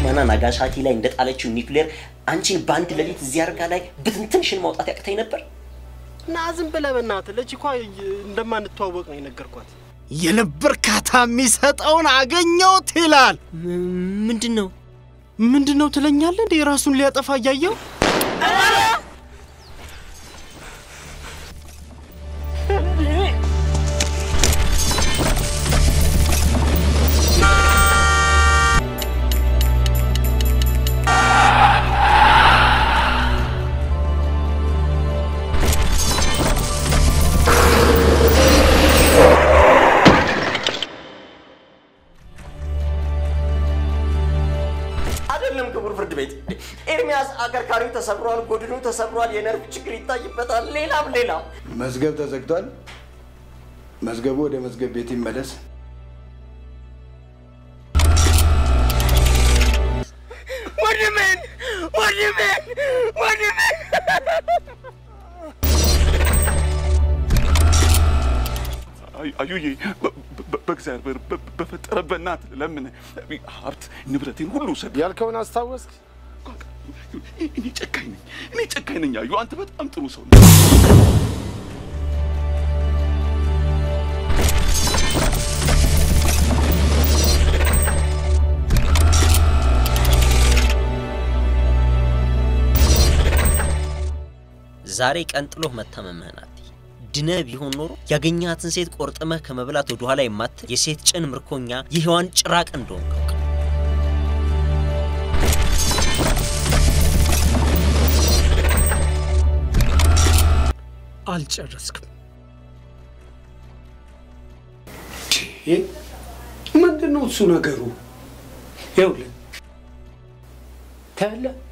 ሂሮሺማና ናጋሳኪ ላይ እንደጣለችው ኒውክሌር አንቺን በአንድ ሌሊት እዚህ አልጋ ላይ ብትንትንሽን ማውጣት ያቅተኝ ነበር። እና ዝም ብለህ በእናትህ ለቺኳ እንደማንተዋወቅ ነው የነገርኳት። የልብ እርካታ የሚሰጠውን አገኘሁት ይላል። ምንድን ነው ምንድን ነው ትለኛለህ እንዴ? ራሱን ሊያጠፋ እያየው አይደለም ክቡር ፍርድ ቤት፣ ኤርሚያስ አከርካሪው ተሰብሯል፣ ጎድኑ ተሰብሯል፣ የነርቭ ችግር ይታይበታል፣ ሌላም ሌላም። መዝገብ ተዘግቷል። መዝገቡ ወደ መዝገብ ቤት ይመለስ። ወንድሜን ወንድሜን ወንድሜን አዩዬ በእግዚአብሔር በፈጠረ በእናትህ ለምን ሀብት ንብረቴን ሁሉ ውሰድ ያልከውን አስታወስክ? እኔ ጨካኝ ነኝ፣ እኔ ጨካኝ ነኝ። አዩ አንተ በጣም ጥሩ ሰው ነህ። ዛሬ ቀን ጥሎህ መታመምህን አትይ። ድነህ ቢሆን ኖሮ ያገኛትን ሴት ቆርጥመህ ከመብላት ወደ ኋላ የማትል የሴት ጭን ምርኮኛ የሔዋን ጭራቅ እንደሆንክ አውቅ። አልጨረስክም። ምንድን ነው እሱ ነገሩ? ይኸውልህ ታያለህ፣